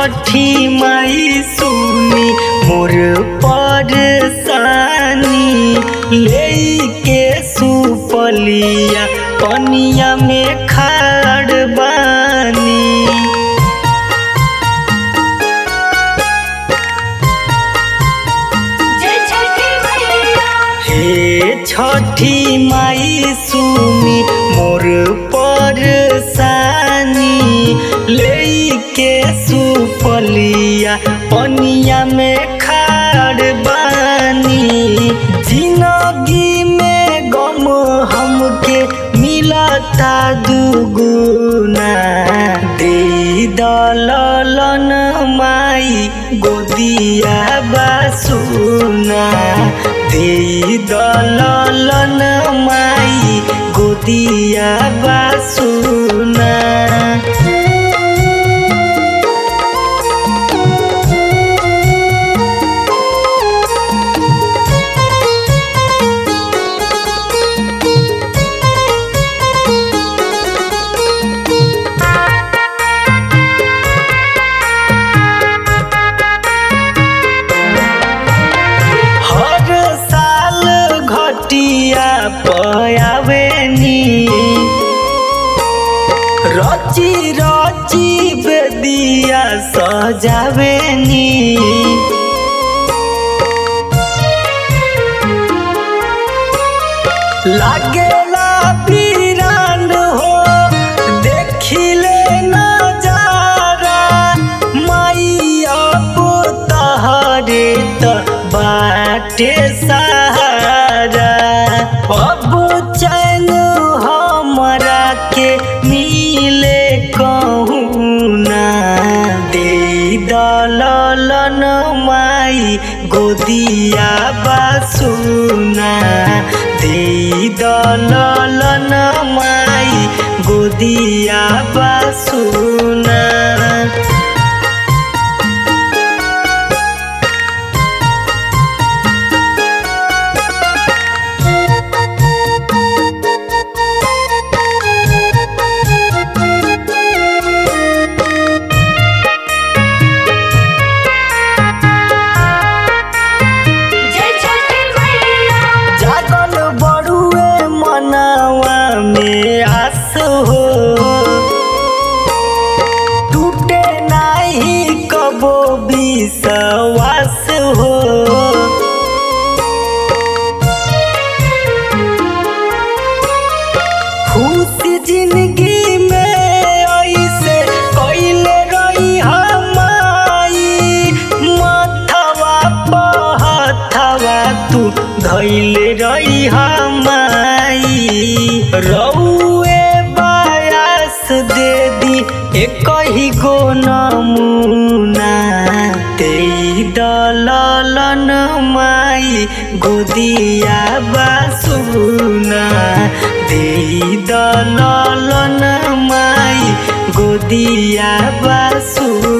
छठी माई सुनी मोर परसानी ले के सुपलिया पनिया में खाड़ बानी जय छठी मैया हे छठी माई सुनी मोर परसानी ले के सुपलिया पनिया में खाड़ बानी जिंदगी में गम हमके मिलता दुगुना दे दलन माई गोदिया बासुना दे दलन माई गोदिया बासुना हर साल घटिया पयावेनी रची रची बेदिया सजावेनी लागेला पीरान हो देखिले नजारा मैया तहरे त बाटे सहारा अब चैन हमरा के मिले कहूना दे दलन माई गोदिया बासुना दे दलन माई गोदिया बासुना जय छठी मैया जागल बड़ुए मनावा में आस हो टूटे नाही कबो विश्वास हो खुशी जिंदगी में ऐसे कैले रही हमाई माथवा पहथवा तू धैले रही हमाई रउए बायास दे दी एक ही गो नमूना ते दलन माई गोदिया बासुना दे दलन माई गोदिया बासुना